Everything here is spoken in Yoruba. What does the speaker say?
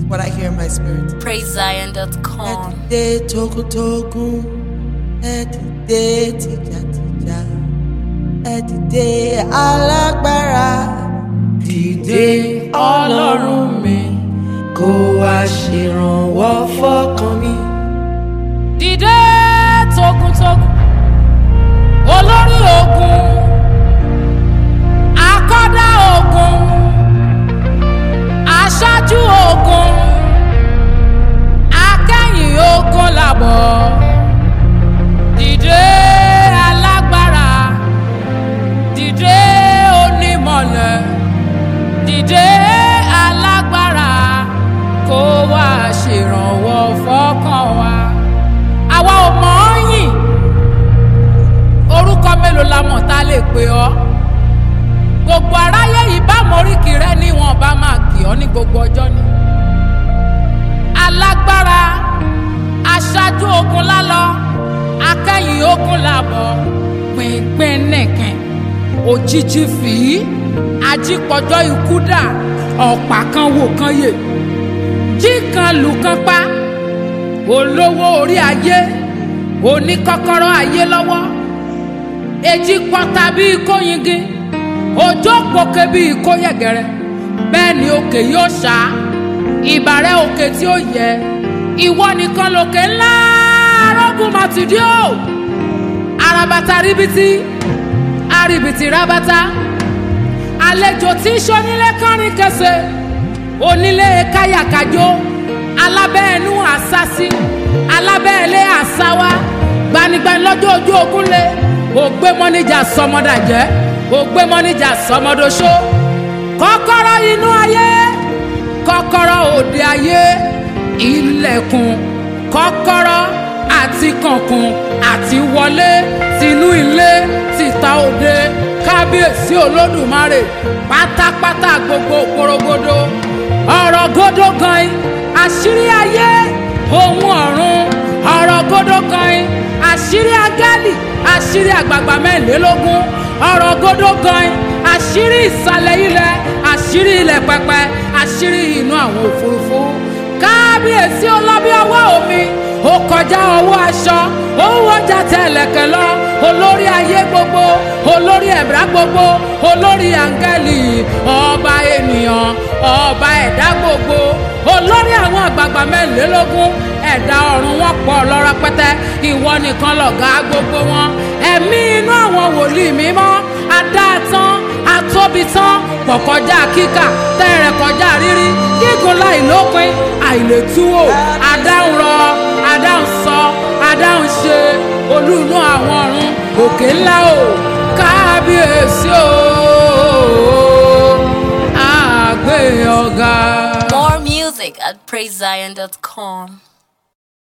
what I hear in my spirit. Ẹ PraiseZion.com. dìde togun-togun, ẹ dìde tìjàtìjà, ẹ dìde alágbára. Dìde ọlọ́run mi, kó wá ṣèrànwọ́ fọ́kàn mi. dìde togun-togun olórí ogun akọ́dá ogun aṣáájú ogun akẹ́yìn ogun làbọ̀ dìde alágbára dìde onímọ̀lẹ̀ dìde alágbára kó wá ṣèrànwọ́ fọ́kàn wa àwa ò mọ̀ ọ́ yìn orúkọ mélòó la mọ̀ tá a lè pè ọ́ gbogbo aráyé yìí bá moríkì rẹ ní wọn bá máa kì ọ́ ní gbogbo ọjọ́ ni alágbára aṣáájú ogun lálọ akẹ́yìn ogun làbọ̀ pínpín nìkan òjijì fìí ajípọ̀jọ́ ikú dà ọ̀pá kan wò kan yè jí kan lù kan pa olówó orí ayé oníkọ́kọ́rọ́ ayé lọ́wọ́ èjì pọ́ta bíi kóyingí òjò pòkè bíi kóyẹ̀gẹ̀rẹ̀ bẹ́ẹ̀ ni òkè yóò ṣá ìbàrẹ̀ òkè tí ó yẹ ìwọ nìkan lòkè ńlá arógùn màtìdíò arabata ríbitì arìbìtì rabata àlejò tí ń ṣonílé kánrin kẹsẹ̀ onílé káyàkájó alábẹ́ẹ̀nú àsásí alábẹ́ẹ̀lé àsáwá gbanigbani lọ́jọ́ ojú ogun lé ògbé mọ́níjà sọmọdàjẹ́ ògbé mọ́níjà sọmọdọ́ṣó kọ́kọ́rọ́ inú ayé kọ́kọ́rọ́ òde ayé ilẹ̀kùn kọ́kọ́rọ́ àti kànkùn àti wọlé tinú ilé tìta òde kábíyèsí olódùmarè pátápátá gbogbo porogodo ọ̀rọ̀ gódó gan àṣírí ayé ohun ọ̀run ọ̀rọ̀ gódó gan àṣírí agálì àṣírí àgbààgbà mẹ́rìnlélógún ọ̀rọ̀ gódó gan àṣírí ìsàlẹ̀ ilẹ̀ àṣírí ilẹ̀ pẹpẹ àṣírí inú àwọn òfurufú kábíyèsí ọlọ́bí ọwọ́ omi ó kọjá ọwọ́ aṣọ ó wọjà tẹ̀lẹ̀kẹ̀ lọ olórí ayé gbogbo olórí ẹ̀bùrá gbogbo olórí áńgẹ́lì ọba ènìyàn ọba ẹ̀dá gbogbo olórí àwọn àgbààgbà mẹ́rìnlélógún ẹ̀dá ọ̀run wọn pọ̀ lọ́rọ̀ pẹ́tẹ́ ìwọ nìkan lọ̀gá gbogbo wọn ẹ̀mí inú àwọn wòlíì mímọ́ adáàtán atóbitán pọ̀ kọjá kíkà tẹ́rẹ̀ kọjá rírí gígùn láì lópin àìlètúwò adáhùn rọ adáhùn sọ adáhùn ṣe olúùnú àwọn ọ̀run òkè ńlá o kábíyèsí o àgbẹ̀ ọ̀gá. More music at PraiseZion.com.